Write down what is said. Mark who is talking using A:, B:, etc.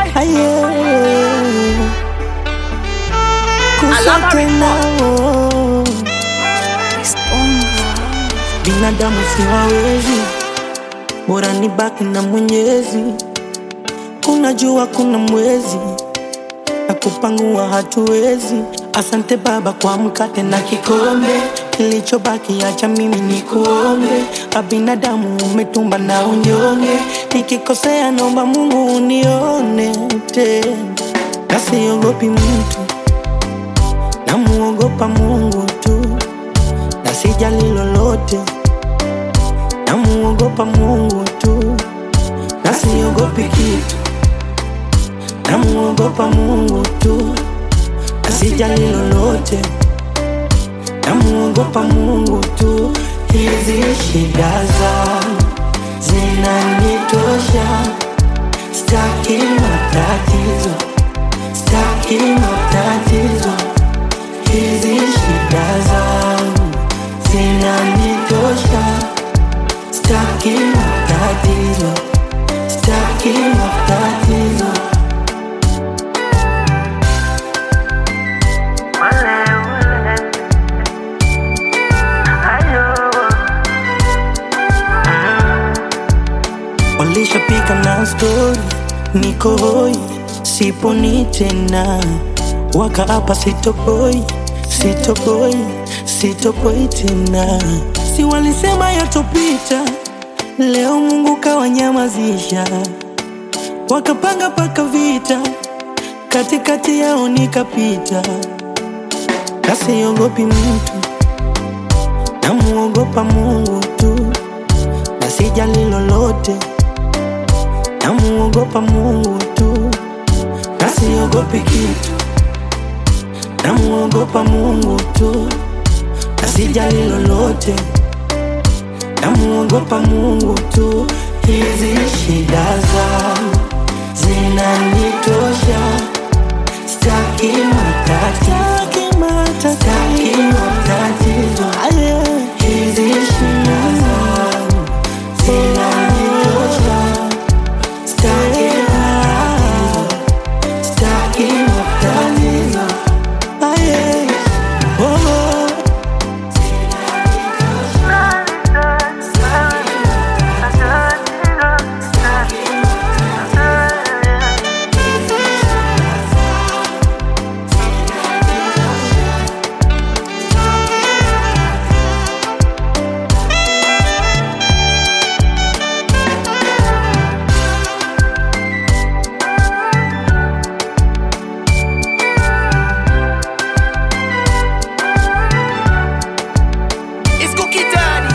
A: Aye. Kusa
B: Alama
A: tena oh. Binadamu siwawezi, bora nibaki na Mwenyezi. Kuna jua, kuna mwezi na kupangua hatuwezi. Asante Baba kwa mkate na kikombe, kilichobaki acha mimi ni kuombe. Abinadamu umetumba na unyonge, nikikosea naomba Mungu unione tena, na siogopi mtu, namuogopa Mungu tu, na sijali lolote, namuogopa Mungu tu, na siogopi kitu namuogopa Mungu tu, asijali lolote, namuogopa Mungu tu. Hizi shida zangu zinanitosha, staki matatizo, staki matatizo. Hizi shida zangu zinanitosha, staki matatizo, staki matatizo. Walishapika na stori, niko hoi, siponi tena, wakaapa sitopoi, sitopoi, sitopoi tena. Si walisema yatopita, leo Mungu kawanyamazisha, wakapanga paka vita, katikati yao nikapita, kasiogopi mtu, namuogopa Mungu tu na sijali lolote, namuogopa Mungu tu, na siogopi kitu, namuogopa Mungu tu, na sijali lolote, namuogopa Mungu tu. Hizi shida zangu zinanitosha, staki matatizo, staki matatizo. Hizi shida zangu zinanitosha, staki matatizo, staki matatizo. Aye, oh, oh.
B: It's Cookie Daddy.